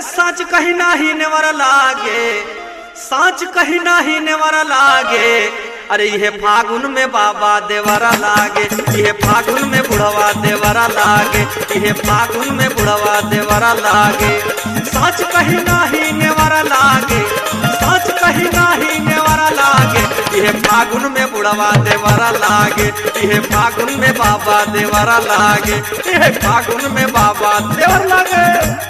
अरे सच कहीं नाही नेवर लागे सच कहीं नाही नेवर लागे अरे ये फागुन में बाबा देवरा लागे ये फागुन में बुढ़वा देवरा लागे ये फागुन में बुढ़वा देवरा लागे सच कहीं नाही नेवरा लागे सच कहीं नाही नेवरा लागे ये फागुन में बुढ़वा देवरा लागे ये फागुन में बाबा देवरा लागे ये फागुन में बाबा देवर लागे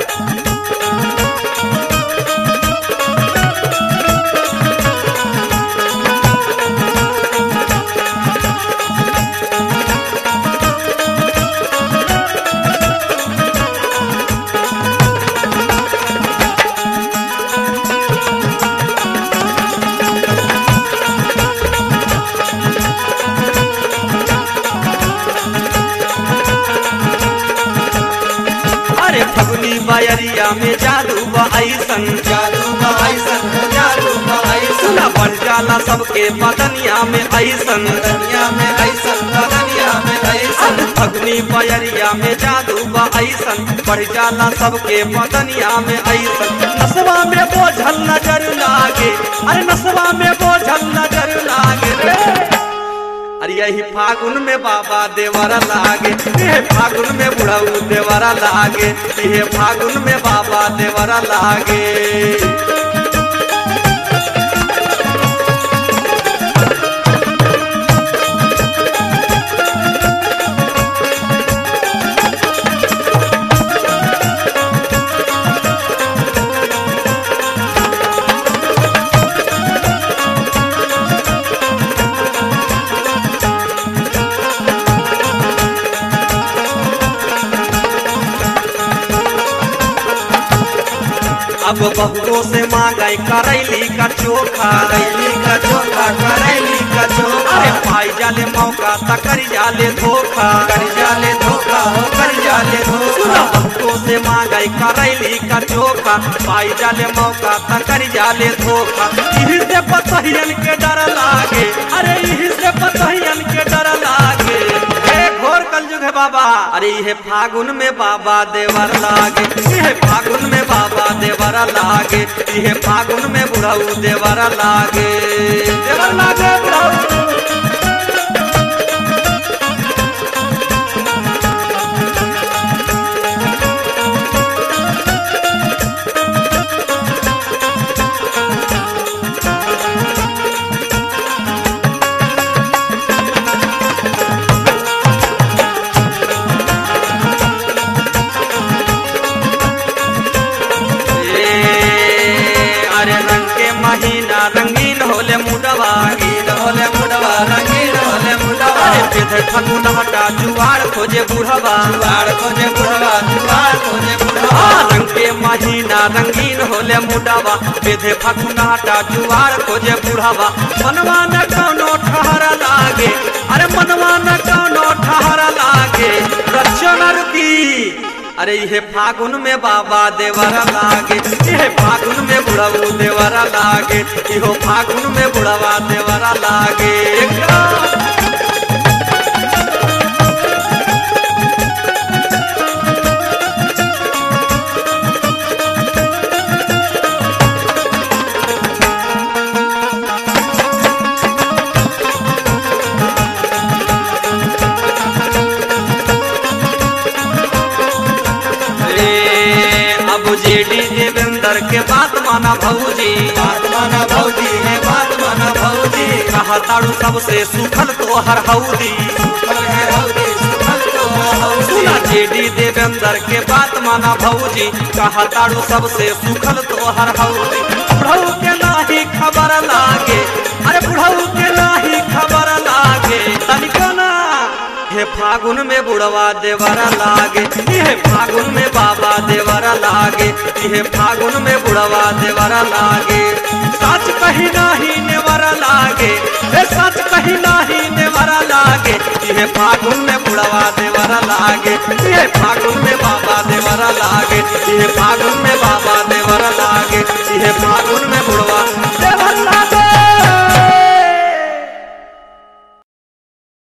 अरे फगुनी बायरिया में जादू बा ऐसन जादू बा ऐसन जादू बा ऐसन सुना बढ़ जाला सबके बदनिया में ऐसन दुनिया में ऐसन दुनिया में ऐसन अब फगुनी बायरिया में जादू बा ऐसन बढ़ जाला सबके बदनिया में ऐसन नसवा में बोझल नजर लागे अरे नसवा में बोझल नजर लागे रे अरे यही फागुन में बाबा देवरा लागे ये फागुन में बुढ़ऊ देवरा लागे ये फागुन में बाबा देवरा लागे अब बहुओं से मांगाई करैली का चोखा करैली का चोखा करैली का चोखा अरे पाई जाले मौका तकरी जाले धोखा कर जाले धोखा हो कर जाले सुना धोखा बहुओं से मांगाई करैली का चोखा पाई जाले मौका तकरी जाले धोखा इही से पतहियन के डर लागे अरे इही से पतहियन के डर लागे हे घोर कलयुग है बाबा अरे ये फागुन में बाबा देवर लागे ये फागुन में बाबा देवर लागे ये फागुन में बुढ़ऊ देवर लागे देवर लागे बुढ़ऊ ए, अरे रंग के महीना रंगीन होले मुडवा रंगीन होले मुडवा रंगीन होले मुडवा अरे पेध फगुन हटा जुआर खोजे बुढ़वा जुआर खोजे बुढ़वा जुआर खोजे आ, बुढ़वा रंग के महीना रंगीन होले मुडवा बेधे फगुन हटा जुआर खोजे बुढ़वा मनवा न कौनो ठहर लागे अरे मनवा न कौनो ठहर लागे रक्षण रुकी अरे ये फागुन में बाबा देवरा लागे ये फागुन में बुढ़ऊ देवरा लागे इहो फागुन में बुढ़वा देवरा लागे ए, अब जेडी देवेंद्र के बात माना भौजी बात माना भौजी है बात माना भौजी कहा ताड़ू सबसे सुखल तो हर हौदी सुखल है हौदी सुखल तो हौदी सुना जेडी देवेंद्र के बात माना भौजी कहा ताड़ू सबसे सुखल तो हर हौदी बुढ़ऊ के नाही खबर लागे अरे बुढ़ऊ के नाही खबर लागे तनिको ना हे फागुन में बुढ़वा देवरा लागे ये फागुन में बाबा देवरा लागे ये फागुन में बुढ़वा देवरा लागे सच कहीं नाही नेवरा लागे ए सच कहीं नाही नेवरा लागे ये फागुन में बुढ़वा देवरा लागे ये फागुन में बाबा देवरा लागे ये फागुन में बाबा देवरा